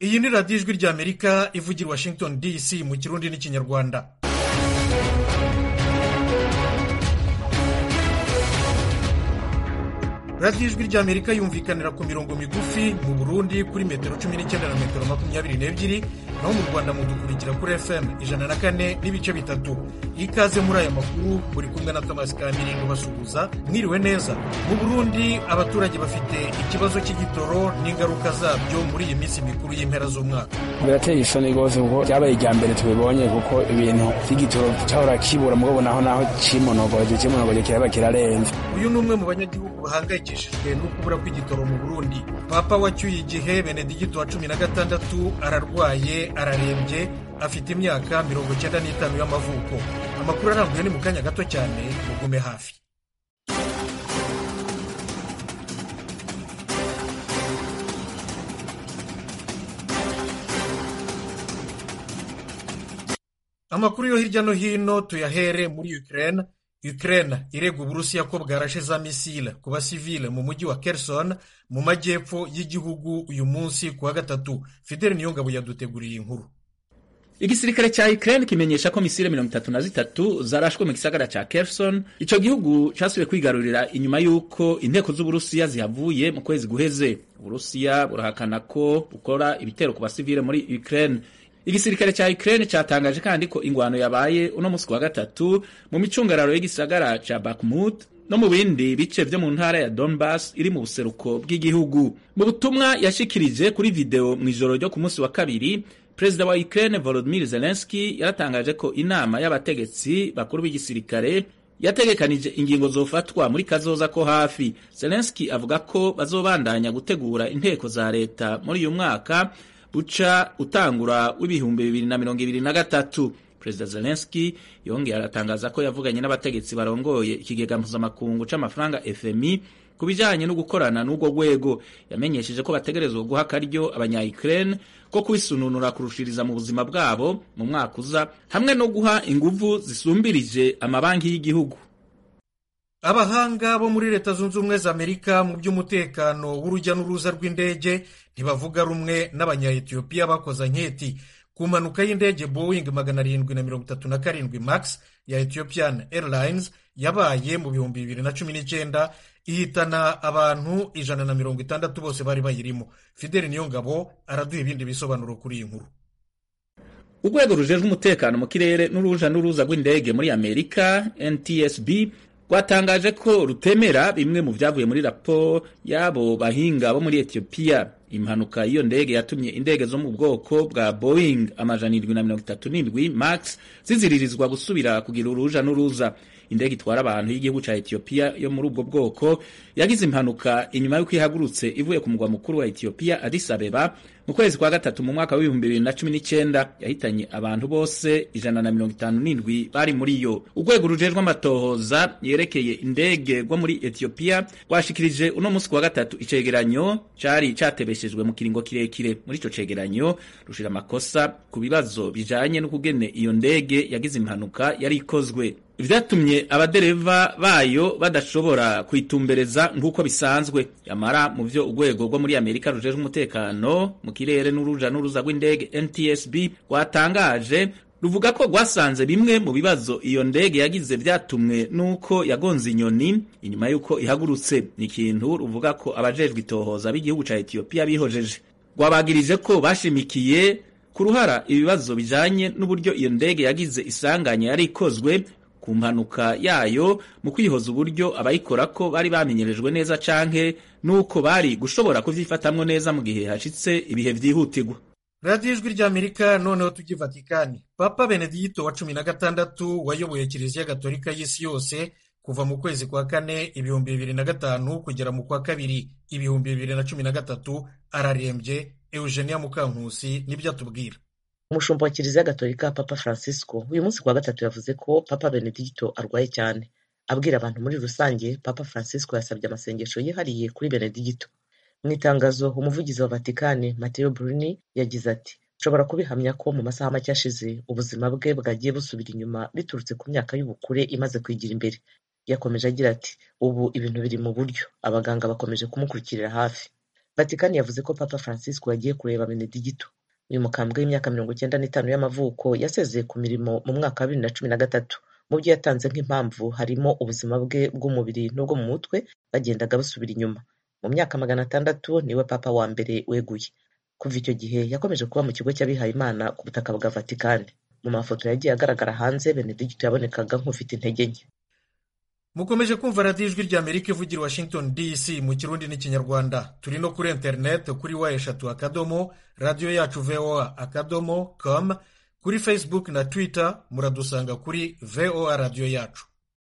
iyi ni radiyo ijwi ry'amerika ivugira washington dc mu kirundi n'ikinyarwanda radiyo ijwi ry'amerika yumvikanira ku mirongo migufi mu burundi kuri metero cumi n'icyenda na metero makumyabiri n'ebyiri naho mu rwanda mudukurikira kuri fm ijana na kane n'ibice bitatu ikaze muri aya makuru muri kumwe na thomas kamirindo basuhuza mwiriwe neza mu burundi abaturage bafite ikibazo cy'igitoro n'ingaruka zabyo muri iyi minsi mikuru y'impera z'umwaka birateye isoni rwose kuko byabaye irya mbere tubibonye kuko ibintu by'igitoro cyahora kibura mugabo naho naho kimonogoje kimonogoje kiraba kirarenze uyu ni umwe mu banyagihugu bahangayikishijwe no kubura kw'igitoro mu burundi papa wacyuye igihe benedigito wa cumi na gatandatu ararwaye ararembye afite imyaka mirongo icyenda n'itanu y'amavuko amakuru arambuye ni mu kanya gato cyane mugume hafi amakuru yo hirya no hino tuyahere muri Ukraine Ukraine irega uburusiya ko bwarashe za misile ku basivile mu mujyi wa Kherson mu majyepfo y'igihugu uyu munsi ku wa gatatu Fidel Niyongabo yaduteguriye inkuru igisirikare cya Ukraine kimenyesha ko misile mirongo itatu na zitatu zarashwe mu gisagara ca Kherson ico gihugu casubiye kwigarurira inyuma y'uko inteko z'uburusiya zihavuye mu kwezi guheze uburusiya burahakana ko bukora ibitero ku basivile muri Ukraine igisirikare cya Ukraine cyatangaje kandi ko ingwano yabaye uno musi wa gatatu mu micungararo y'igisagara ca Bakhmut no mu bindi bice vyo mu ntara ya Donbas iri mu buseruko bw'igihugu mu butumwa yashikirije kuri video mu ijoro ryo ku munsi wa kabiri Perezida wa Ukraine Volodymyr Zelensky yaratangaje ko inama y'abategetsi bakuru b'igisirikare yategekanije ingingo zofatwa muri kazoza ko hafi Zelensky avuga ko bazobandanya gutegura inteko za leta muri uyu mwaka buca utangura w'ibihumbi bibiri na mirongo ibiri na gatatu perezida zelenski yongeye aratangaza ko yavuganye n'abategetsi barongoye ikigega mpuzamakungu c'amafaranga fmi ku bijanye no gukorana n'urwo rwego yamenyesheje ko bategerezwa guha akaryo abanya-ukraine ko kwisununura kurushiriza mu buzima bwabo mu mwaka uza hamwe no guha inguvu zisumbirije amabanki y'igihugu abahanga bo muri leta zunze ubumwe za amerika mu by'umutekano w'urujya n'uruza rw'indege ntibavuga rumwe n'abanya-etiyopiya bakoze anketi ku mpanuka y'indege boeing magana arindwi na mirongo itatu na karindwi max ya ethiopian airlines yabaye mu bihumbi bibiri na cumi n'icyenda ihitana abantu ijana na mirongo itandatu bose bari bayirimo fideli niyongabo araduha ibindi bisobanuro kuri iyi nkuru urwego rujejwe umutekano mu kirere n'uruja n'uruza rw'indege muri amerika ntsb rwatangaje ko rutemera bimwe mu byavuye muri raporo y'abo bahinga bo muri etiyopiya impanuka y'iyo ndege yatumye indege zo mu bwoko bwa boeing amajana irindwi na mirongo itatu n'indwi max ziziririzwa gusubira kugira uruja n'uruza indege itwara abantu y'igihugu cya etiyopiya yo muri ubwo bwoko yagize impanuka inyuma y'uko ihagurutse ivuye ku mugwa mukuru wa etiyopiya addis abeba mu kwezi kwa gatatu mu mwaka w'ibihumbi bibiri na cumi n'icyenda yahitanye abantu bose ijana na mirongo itanu n'indwi bari muri yo urwego rujejwe amatohoza yerekeye indege rwo muri etiyopiya rwashikirije uno munsi wa gatatu icegeranyo cari catebeshejwe mu kiringo kirekire muri ico cegeranyo rushira amakosa ku bibazo bijanye n'ukugene iyo ndege yagize impanuka yari ikozwe vyatumye abadereva bayo badashobora kwitumbereza nk'uko bisanzwe yamara mu vyo urwego rwo muri amerika rujejwe umutekano mu kirere n'uruja n'uruza rw'indege ntsb rwatangaje ruvuga ko rwasanze bimwe mu bibazo iyo ndege yagize vyatumwe n'uko yagonze inyoni inyuma y'uko ihagurutse ni ikintu ruvuga ko abajejwe itohoza b'igihugu ca etiyopiya bihojeje rwabagirije ko bashimikiye ku ruhara ibibazo bijanye n'uburyo iyo ndege yagize isanganya yari ikozwe ku mpanuka yayo mu kwihoza uburyo abayikora ko bari bamenyerejwe neza canke nuko bari gushobora kuvyifatamwo neza mu gihe hashitse ibihe vyihutirwa radiyo ijwi ry'amerika noneho tujya vatikani papa benedigito wa cumi na gatandatu wayoboye kiliziya gatolika y'isi yose kuva mu kwezi kwa kane ibihumbi bibiri na gatanu kugera mu kwa kabiri ibihumbi bibiri na cumi na gatatu ararembye eugenia mukankusi nibyo atubwira umushumba wa kiliziya gatolika papa francisco uyu munsi kuwa gatatu yavuze ko papa benedigito arwaye cyane abwira abantu muri rusange papa francisco yasabye amasengesho yihariye kuri benedigito mu itangazo umuvugizi wa vatikani mateo bruni yagize ati nshobora kubihamya ko mu masaha make ashize ubuzima bwe bwagiye busubira inyuma biturutse ku myaka y'ubukure imaze kwigira imbere yakomeje agira ati ubu ibintu biri mu buryo abaganga bakomeje kumukurikirira hafi vatikani yavuze ko papa francisco yagiye kureba benedigito uyu mukambwe w'imyaka mirongo icyenda n'itanu y'amavuko yasezeye ku mirimo mu mwaka wa bibiri na cumi na gatatu mu byo yatanze nk'impamvu harimo ubuzima bwe bw'umubiri n'ubwo mu mutwe bagendaga basubira inyuma mu myaka magana atandatu niwe papa wa mbere weguye kuva icyo gihe yakomeje kuba mu kigo cy'abihaye imana ku butaka bwa vatikani mu mafoto yagiye agaragara hanze benedigito yabonekaga nk'ufite intege nke mukomeje kumva radiyo ijwi rya amerika ivugira washington dc mu kirundi n'ikinyarwanda turi no kuri interineti kuri wa eshatu akadomo radiyo yacu voa akadomo com kuri facebook na twitter muradusanga kuri voa radiyo yacu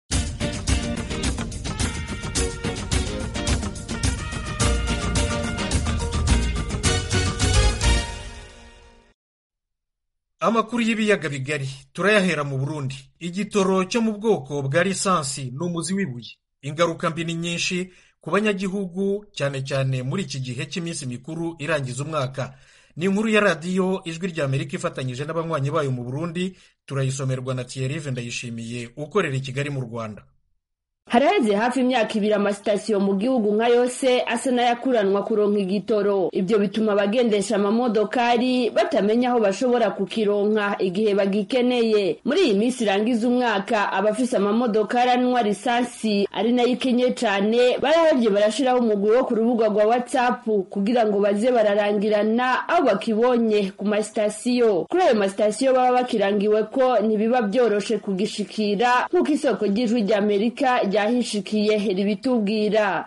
amakuru y'ibiyaga bigari turayahera mu burundi igitoro cyo mu bwoko bwa lisansi ni umuzi w'ibuye ingaruka mbi ni nyinshi ku banyagihugu cyane cyane muri iki gihe cy'iminsi mikuru irangiza umwaka ni inkuru ya radiyo ijwi rya amerika ifatanyije n'abanywanyi bayo mu burundi turayisomerwa na thierry ndayishimiye ukorera i kigali mu rwanda haraheze hafi imyaka ibiri amasitasiyo mu gihugu nka yose asa n'ayakuranwa kuronka igitoro ibyo bituma abagendesha amamodokari batamenya aho bashobora kukironka igihe bagikeneye muri iyi minsi irangiza umwaka abafise amamodokari anywa lisansi ari nayo ikenye cane barahevye barashiraho umugwi wo ku rubuga rwa whatsapp kugira ngo baze bararangirana aho bakibonye ku masitasiyo kuri ayo masitasiyo baba bakirangiwe ko ntibiba vyoroshe kugishikira nk'uko isoko ry'ijwi rya amerika ryahishikiye ribitubwira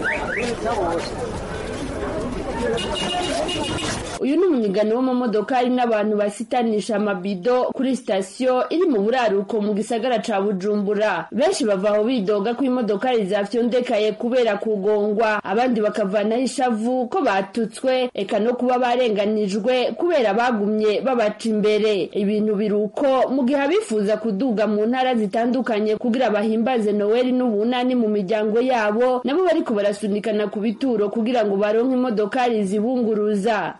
uyu ni umunyigano w'amamodokari n'abantu basitanisha amabido kuri sitasiyo iri mu buraruko mu gisagara ca bujumbura benshi bava aho bidoga ko imodokari zafyondekaye kubera kugongwa abandi bakavanaho ishavu ko batutswe eka no kuba barenganijwe kubera bagumye babaca imbere ibintu biri uko mu gihe abifuza kuduga mu ntara zitandukanye kugira bahimbaze noweli n'ubunani mu miryango yabo nabo bariko barasunikana ku bituro kugira ngo baronke imodokari zibunguruza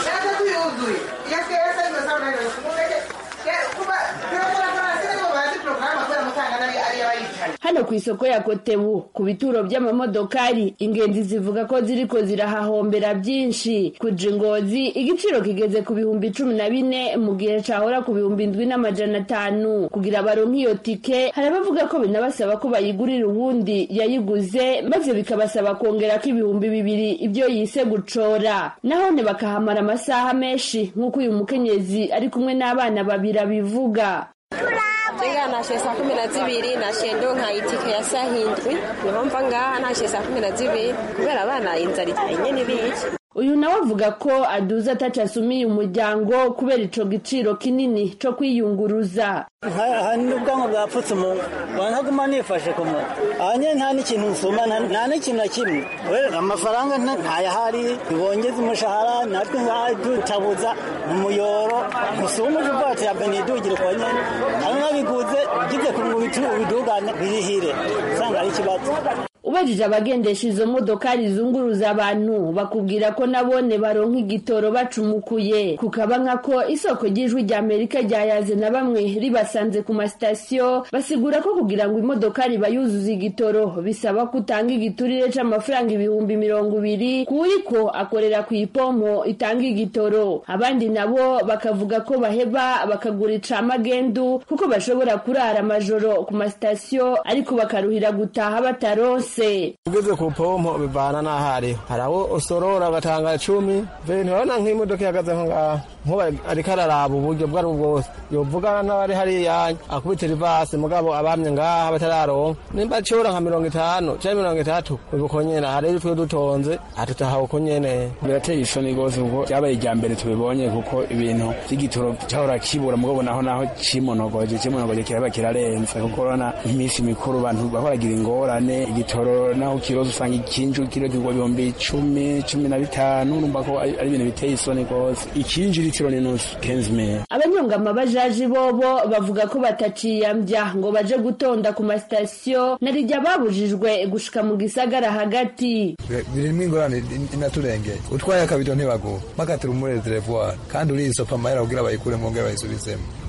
hano ku isoko ya kotebu ku bituro by'amamodokari ingenzi zivuga ko ziriko zirahahombera byinshi kuja ingozi igiciro kigeze ku bihumbi cumi na bine mu gihe cahora ku bihumbi ndwi n'amajana atanu kugira baronke iyo tike hari abavuga ko binabasaba ko bayigurira uwundi yayiguze maze bikabasaba kongerako ibihumbi bibiri ibyo yise gucora nahone bakahamara amasaha menshi nk'uko uyu mukenyezi ari kumwe n'abana babiri abivuga Jenga nashe saa kumi na zibiri nashe ndonka itike ya saa hindwi niho mva ngaha nashe saa kumi na zibiri kubera abana inzara itanye n'ibiki uyu nawe avuga ko aduza ataca asumiye umuryango kubera ico giciro kinini co kwiyunguruza hari n'ubwanwa bwapfutse umuntu ntaguma nifashe ku muntu aha nyine nta n'ikintu nsuma nta n'ikintu na kimwe amafaranga ntayahari ntibongeze umushahara natwe ngaha dutabuza umuyoro usuma uje ubwatsi ya benidugire kwa nyine hari n'abiguze ugize ku bidugane birihire usanga ari ikibazo ubajije abagendesha izo modokari zunguruza abantu bakubwira ko nabone baronka igitoro bacumukuye kukaba nkako isoko ry'ijwi rya amerika ryayaze na bamwe ribasanze ku masitasiyo basigura ko kugira ngo imodokari bayuzuze igitoro bisaba ko utanga igiturire c'amafaranga ibihumbi mirongo ibiri kuwuriko akorera ku ipompo itanga igitoro abandi nabo bakavuga ko baheba bakagura icamagendu kuko bashobora kurara amajoro ku masitasiyo ariko bakaruhira gutaha bataronse ugeze ku pompo bivana n'aho ariho hari aho usorora agatanga icumi ntibabona nk'imodoka ihagaze aho ngaho nkuba ariko araraba uburyo bwo ari bwose yovugana n'abari hariya akubitira ivasi mugabo abamye ngaha batararonka nimba acibura nka mirongo itanu cyangwa mirongo itatu uko nyene hari twe dutonze atutaha uko nyene birateye isoni rwose kuko byabaye irya mbere tubibonye kuko ibintu by'igitoro cyahora kibura mugabo naho naho cimonogoje cimonogoje kiraba kirarenze kuko urabona iminsi mikuru abantu bahoragira ingorane igitoro naho kiroza usanga ikinju kiro kigwa ibihumbi icumi cumi na bitanu urumva ko ari ibintu biteye isoni rwose ikinju litiro ni nusu kenzi meya abanyongama bajaji bobo bavuga ko bataciyambya ngo baje gutonda ku masitasiyo na rijya babujijwe gushika mu gisagara hagati birimo ingorane inaturengeye utwaye akabido ntibaguha bakatira umurezi revuwari kandi uriyisopa amahera kugira bayikure mu ngere bayisubizemo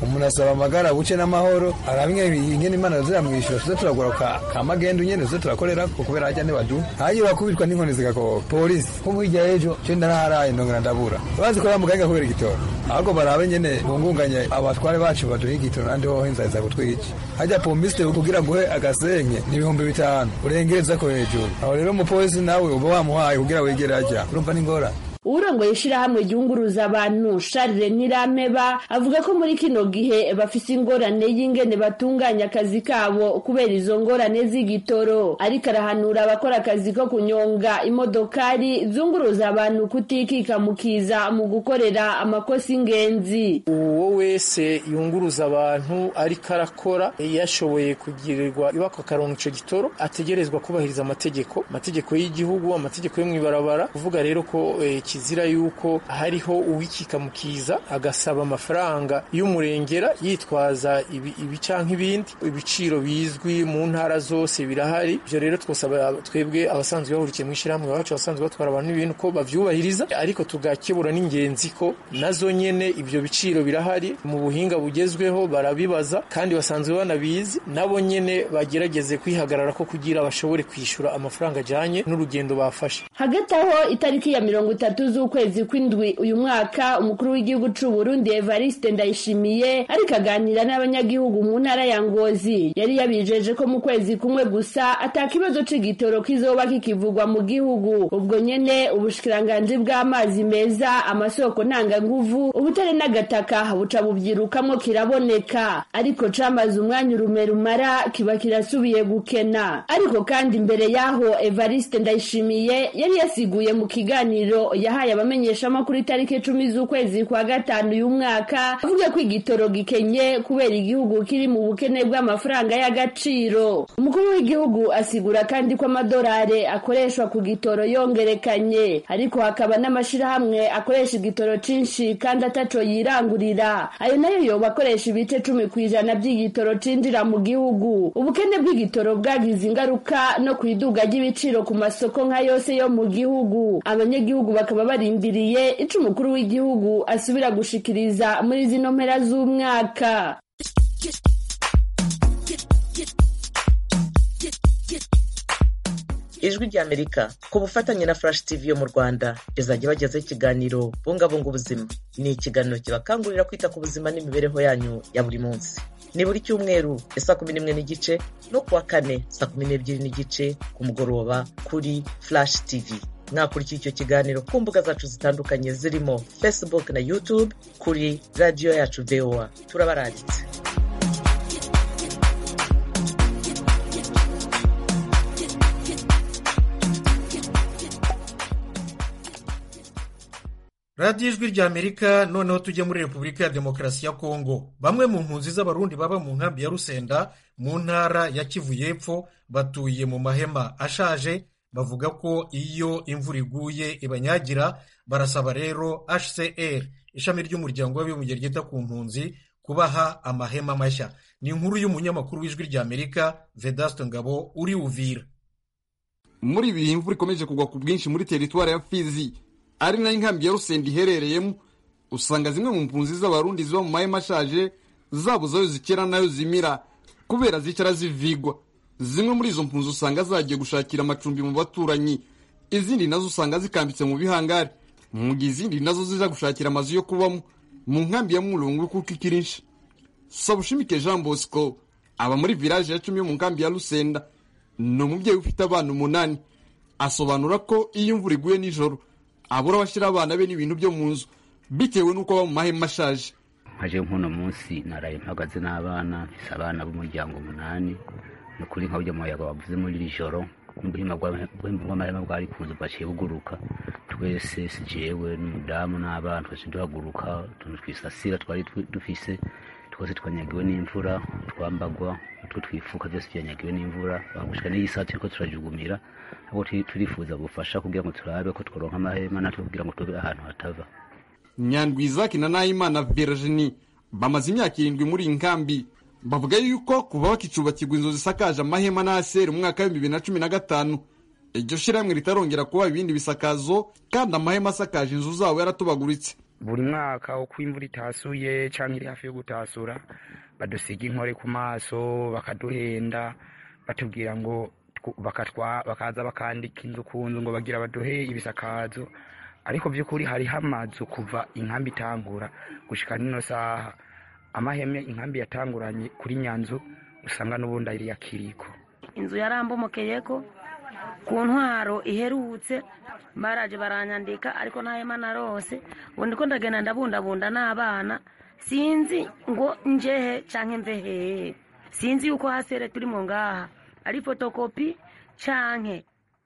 umuntu asaba amagara buce n'amahoro arabimwe ingene imana ziramwishyura tuze turagura ka ka magendu nyene tuze turakorera ko kubera hajya ntibadu hagiye bakubitwa n'inkoni zigakoko polisi ko hirya y'ejo cyo ndaraharaye ndongera ndabura bazi ko bamuganga kubera igitoro ahubwo barabe nyene bungunganye abatware bacu baduha igitoro nandi hoho inzara iza kutwica hajya pomisite kugira nguhe agasenke ni ibihumbi bitanu urengereza ko hejuru aho rero umupolisi nawe uba wamuhaye kugira wegere ajya urumva n'ingorane urongoye ishirahamwe ryunguruza abantu Charles Nirampeba avuga ko muri kino gihe bafise ingorane y'ingene batunganya akazi kabo kubera izo ngorane z'igitoro ariko arahanura abakora akazi ko kunyonga imodokari zunguruza abantu kutikika mukiza mu gukorera amakosa ingenzi uwo wese yunguruza abantu ariko arakora yashoboye kugirirwa ibako akaronka ico gitoro ategerezwa kubahiriza amategeko amategeko y'igihugu amategeko yo mw'ibarabara kuvuga rero ko eh, kizira yuko hariho uwikikamukiza agasaba amafaranga y'umurengera yitwaza ibi, ibi canke ibindi ibiciro bizwi mu ntara zose birahari ivyo rero twosaba twebwe abasanzwe bahurikiye mu ishirahamwe iwacu abasanzwe batwara abantu n'ibintu ko bavyubahiriza ariko tugakebura n'ingenzi ko nazo nyene ivyo biciro birahari mu buhinga bugezweho barabibaza kandi basanzwe banabizi nabo nyene bagerageze kwihagarara ko kugira bashobore kwishura amafaranga ajanye n'urugendo bafashe hagati aho itariki ya mirongo itatu z'ukwezi kw'indwi uyu mwaka umukuru w'igihugu c'u Burundi Evariste Ndayishimiye ariko aganira n'abanyagihugu mu ntara ya Ngozi yari yabijeje ko mu kwezi kumwe gusa ata kibazo c'igitoro kizoba kikivugwa mu gihugu ubwo nyene ubushikiranganji bw'amazi meza amasoko ntanganguvu ubutare n'agataka buca bubyirukamwo kiraboneka ariko camaze umwanya urume rumara kiba kirasubiye gukena ariko kandi imbere yaho Evariste Ndayishimiye yari yasiguye mu kiganiro yahaye abamenyeshamakuru itariki icumi z'ukwezi kwa gatanu uyu mwaka avuga ko igitoro gikenye kubera igihugu kiri mu bukene bw'amafaranga y'agaciro umukuru w'igihugu asigura kandi ko amadolari akoreshwa ku gitoro yongerekanye ariko hakaba n'amashirahamwe akoresha igitoro cinshi kandi ataco yirangurira ayo nayo yoba akoresha ibice cumi ku ijana by'igitoro cinjira mu gihugu ubukene bw'igitoro bwagize ingaruka no ku iduga ry'ibiciro ku masoko nka yose yo mu gihugu abanyagihugu bakaba barindiriye ico umukuru w'igihugu asubira gushikiriza muri zino mpera z'umwaka ijwi ry'amerika ku bufatanye na flash tv yo mu rwanda izajya bagezaho ikiganiro bungabunga ubuzima ni ikiganiro kibakangurira kwita ku buzima n'imibereho yanyu ya buri munsi ni buri cyumweru ya saa kumi n'imwe n'igice no kuwa kane saa kumi n'ebyiri n'igice ku mugoroba kuri flash tv mwakurikira icyo kiganiro ku mbuga zacu zitandukanye zirimo facebook na youtube kuri radiyo yacu voa turabaranditse radiyo ijwi rya amerika noneho tujye muri repubulika ya demokarasi ya kongo bamwe mu mpunzi z'abarundi baba mu nkambi ya rusenda mu ntara ya kivu y'epfo batuye mu mahema ashaje bavuga ko iyo imvura iguye ibanyagira barasaba rero hcr ishami ry'umuryango w'abibumbye ryita ku mpunzi kubaha amahema mashya ni inkuru y'umunyamakuru w'ijwi rya amerika vedaste ngabo uri uvira muri ibi bihe imvura ikomeje kugwa ku bwinshi muri teritwari ya fizi ari nayo inkambi ya rusenda iherereyemo usanga zimwe mu mpunzi z'abarundi ziba mu mahema ashaje zabuze ayo zikera n'ayo zimira kubera zicara zivigwa zimwe muri izo mpunzi usanga zagiye gushakira amacumbi mu baturanyi izindi nazo usanga zikambitse mu bihangari mu gihe izindi nazo zija gushakira amazu yo kubamo mu nkambi ya mulungu kuko ikirinshi sabushimike jean bosco aba muri village ya cumi yo mu nkambi ya rusenda ni umubyeyi ufite abana umunani asobanura ko iyo imvura iguye nijoro abura abashyira abana be n'ibintu byo mu nzu bitewe n'uko aba mu mahema ashaje nkaje nk'uno munsi naraye mpagaze n'abana mfise abana b'umuryango umunani ni ukuri nka burya muyaga wavuze muri iri joro n'ubuhima bw'amahema bwari kunze bwaciye buguruka twese si jewe n'umudamu n'abana twese duhaguruka utuntu twisasira twari dufise twose twanyagiwe n'imvura twambagwa utwo twifuka byose byanyagiwe n'imvura bagushika n'iyi saa turiko turajugumira ahubwo turifuza gufasha kugira ngo turabe ko tworonka amahema natwe kugira ngo tube ahantu hatava nyandwi izaki na nahimana virginie bamaze imyaka irindwi muri iyi nkambi bavuga yuko kuva bakicubakirwa inzu zisakaje amahema n'aseri mu mwaka w'ibihumbi bibiri na cumi na gatanu iryo shirahamwe ritarongera kuba ibindi bisakazo kandi amahema asakaje inzu zabo yaratobaguritse buri mwaka uko imvura itasuye cyangwa iri hafi yo gutasura badusiga inkore ku maso bakaduhenda batubwira ngo bakaza bakandika inzu ku nzu ngo bagira baduhe ibisakazo ariko by'ukuri hariho amazu kuva inkambi itangura gushyika n'ino saha amaheme inkambi yatanguranye kuri nyanzu usanga n'ubundi ari iya kiriko inzu yarambomokeye ko ku ntwaro iherutse baraje baranyandika ariko nta hema narose ubundi ko ndagenda ndabundabunda n'abana sinzi ngo njehe cyangwa mve hehe sinzi yuko hasere turimo ngaha ari fotokopi cyangwa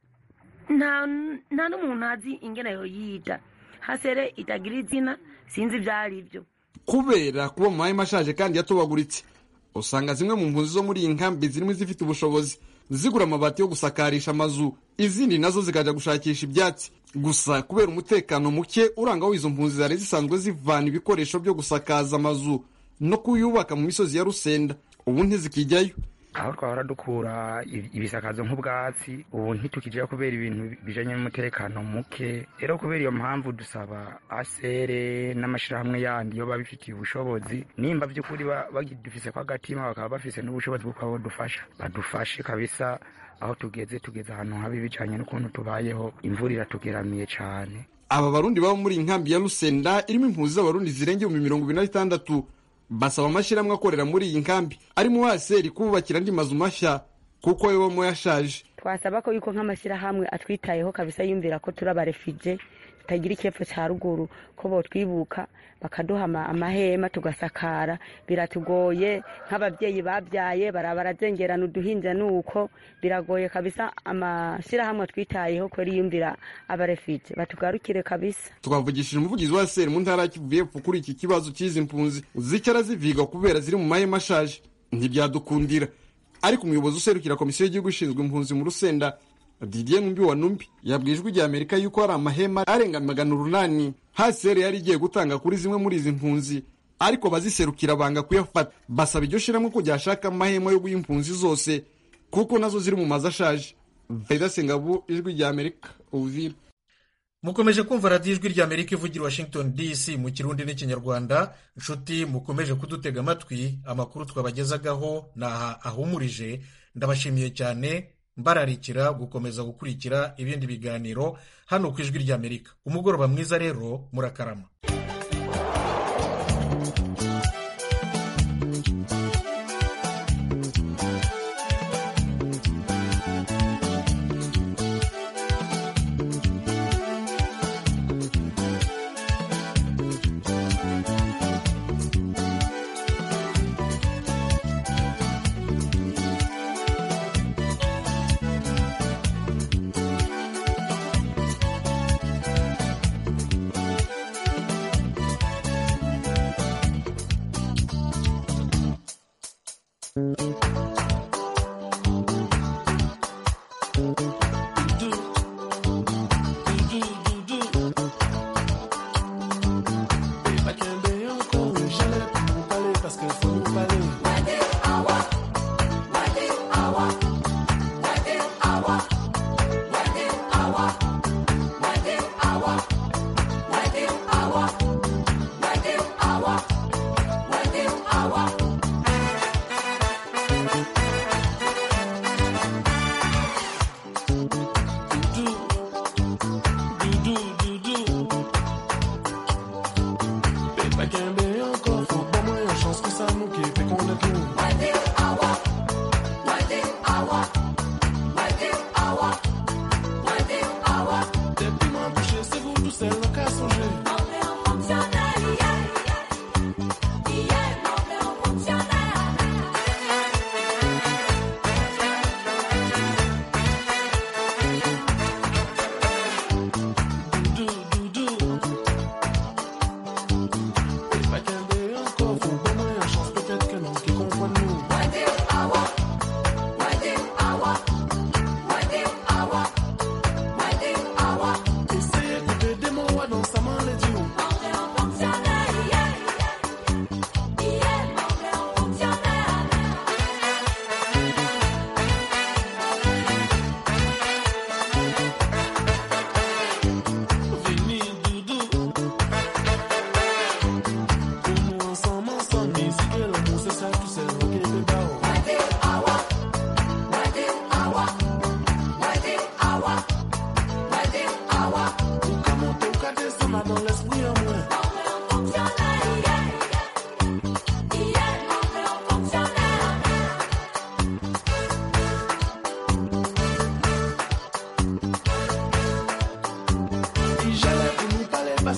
nta n'umuntu azi ingene yoyita hasere itagira izina sinzi ibyo ari byo kubera kuba mu mahema ashaje kandi yatobaguritse usanga zimwe mu mpunzi zo muri iyi nkambi zirimo izifite ubushobozi zigura amabati yo gusakarisha amazu izindi nazo zikajya gushakisha ibyatsi gusa kubera umutekano muke uranga izo mpunzi zari zisanzwe zivana ibikoresho byo gusakaza amazu no kuyubaka mu misozi ya rusenda ubu ntizikijyayo aho twahora dukura ibisakazo nk'ubwatsi ubu ntitukijyayo kubera ibintu bijanye n'umutekano muke rero kubera iyo mpamvu dusaba asere n'amashyirahamwe yandi iyo babifitiye ubushobozi nimba by'ukuri bagidufise ko agatima bakaba bafise n'ubushobozi bwo kuba badufasha badufashe kabisa aho tugeze tugeze ahantu habi bijanye n'ukuntu tubayeho imvura iratugeramiye cyane aba barundi baba muri inkambi ya rusenda irimo impunzi z'abarundi zirenga ibihumbi mirongo ibiri na bitandatu basaba amashyirahamwe akorera muri iyi nkambi arimo waseri kububakira andi mazu mashya kuko yo bamo yashaje twasaba ko yuko nk'amashyirahamwe atwitayeho kabisa yumvira ko turi abarefije tutagira icyepfo cya ruguru ko botwibuka bakaduha amahema tugasakara biratugoye nk'ababyeyi babyaye baraba barazengerana uduhinja nuko biragoye kabisa amashyirahamwe atwitayeho ko yumvira abarefije batugarukire kabisa twavugishije umuvugizi wa seri mu ntara ya kivu y'epfo kuri iki kibazo cy'izi mpunzi zicara ziviga kubera ziri mu mahema ashaje ntibyadukundira ariko umuyobozi userukira komisiyo y'igihugu ishinzwe impunzi mu rusenda didier numbi wa numbi yabwiye ijwi rya amerika yuko hari amahema arenga magana urunani hasere yari igiye gutanga kuri zimwe muri izi mpunzi ariko abaziserukira banga kuyafata basaba iryo shyiramo ko ryashaka amahema yo guha impunzi zose kuko nazo ziri mu mazu ashaje veda sengabu ijwi rya amerika uvira mukomeje kumva radiyo ijwi rya amerika ivugira washington dc mu kirundi n'ikinyarwanda inshuti mukomeje kudutega amatwi amakuru twabagezagaho ni aha ahumurije ndabashimiye cyane mbararikira gukomeza gukurikira ibindi biganiro hano ku ijwi rya amerika umugoroba mwiza rero murakarama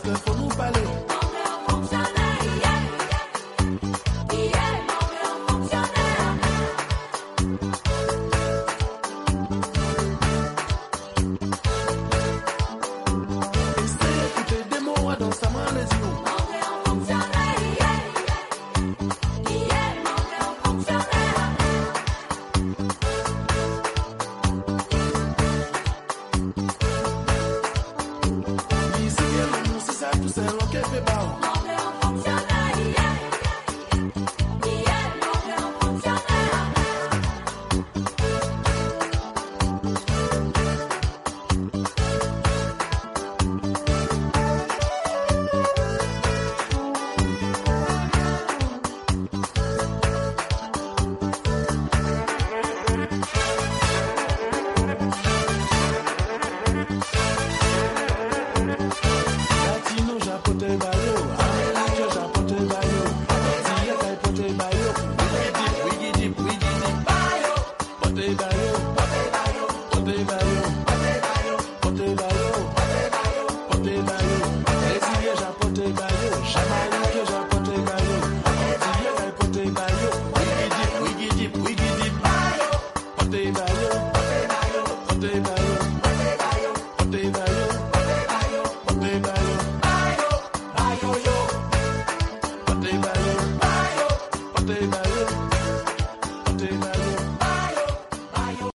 fait, faut nous parler. Essaye d'écouter des mots dans sa main les yeux. Ici, que nous, c'est ça, tout c'est rock et fait bas. Latino, japote bayo. America, japote bayo. Tia, kai pote bayo. Wiggy deep, wiggy deep, wiggy deep. Bayo. Pote bayo. Pote bayo. Pote bayo. Pote bayo. Pote bayo. Tia, japote bayo. Jamaica, japote bayo. Tia, kai pote bayo. Wiggy deep, wiggy deep, wiggy deep. Bayo. Pote bayo. Pote bayo. Pote bayo. Pote bayo. Pote bayo. Bayo. Bayo yo. Pote bayo. Bayo. Pote bayo. Pote bayo. Bayo. Bayo.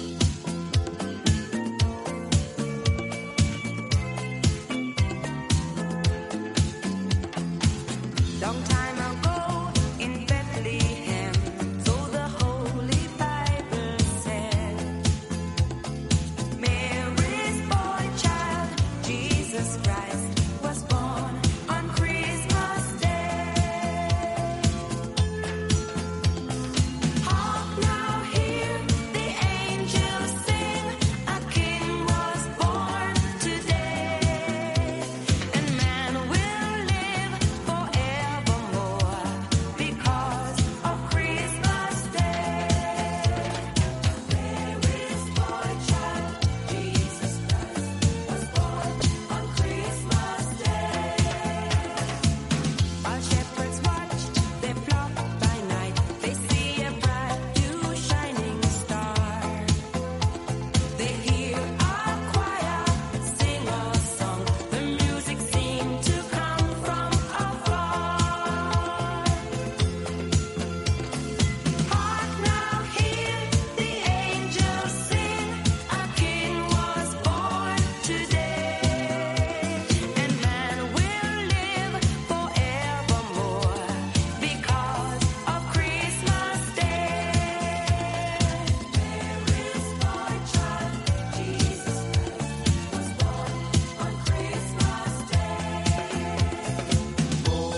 Long time ago in Bethlehem, so the Holy Bible said, Mary's boy child, Jesus Christ, was born on Christmas Day. Hark now, hear the angels sing, a King was born today, and man will live forevermore because of Christmas Day. Mary's boy child, Jesus Christ, was born on Christmas Day. While shepherds watch their flock by night, they see a bright new shining star. They hear a choir sing a song. The music seemed to come from afar. Hark now, hear the angels sing. A king was born today, and man will live forevermore because of Christmas Day. Mary's boy child, Jesus Christ, was born on Christmas Day.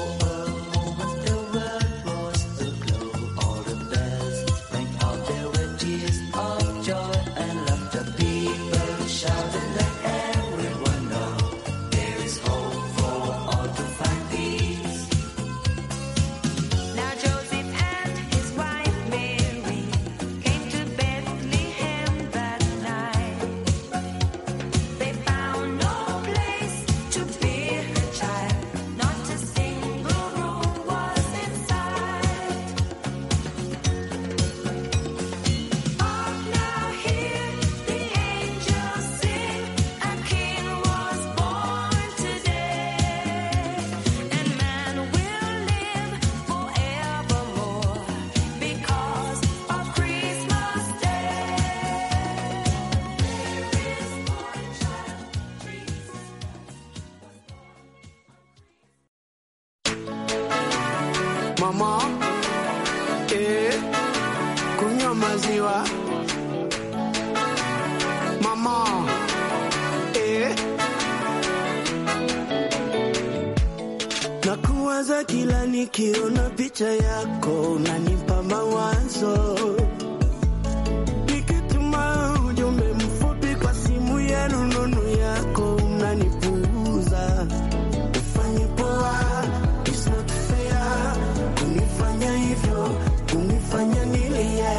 All the bells rang out, there were tears of joy and laughter. People shouted, let everyone know there is hope for all to find peace. Now Joseph and his wife Mary came to Bethlehem that night. They found no place to bear her child, not a single room was in sight. Hark now, hear the angels sing, a king was born today, and man will live forevermore because of Christmas Day. Mary's boy child, Mama, eh, kunywa maziwa. Mama, eh, nakuwaza kila nikiona picha yako, unanipa mawazo. Nikituma ujumbe mfupi kwa simu ya rununu yako, unanipuuza. Ufanye poa, it's not fair. Kunifanya hivyo, kunifanya nilie.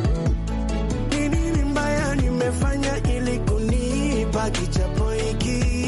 Ni nini mbaya nimefanya ili kunipa kichapo hiki?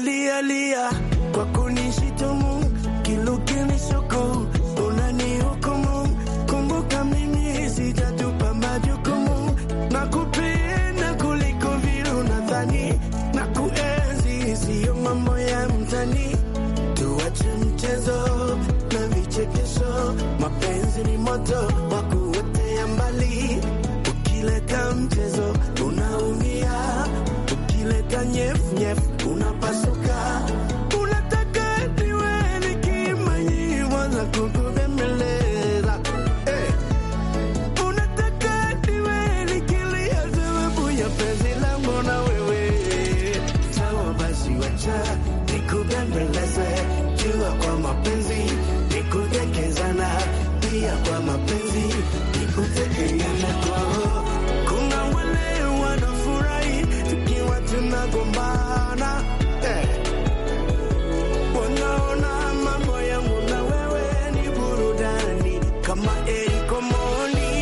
nalia lia kwa kunishitumu kilukinishuku unanihukumu kumbuka mimi sijatupa majukumu na kupenda kuliko vile unadhani na kuenzi siyo mambo ya mtani tuache mchezo na vichekesho mapenzi ni moto wa kuotea mbali ukileta mchezo unaumia ukileta nyefunyefu unapasuka unataka niwe nikimanyiwa za kukubembeleza eh. unataka niwe nikilia sababu ya penzi langu na wewe sawa basi wacha nikubembeleze jua kwa mapenzi nikutekezana pia kwa mapenzi nikutekeana kwao kuna wale wanafurahi tukiwa tunagombana eh. wanaona mambo yangu na wewe ni burudani kama erikomoni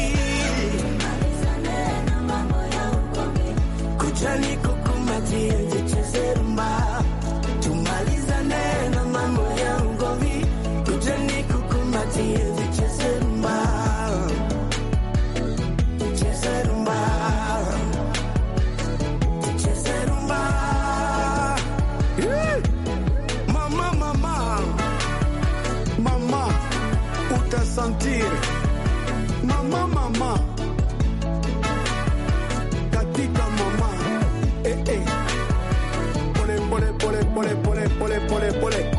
kujani kukumatie zicheze rumba tumalizane na mambo ya ugomvi kujani kukumatie zicheze rumba zicheze rumba zicheze rumba Eh! mama mama mama utasentir mama mama katika mama eh, eh. pole pole pole pole pole pole pole pole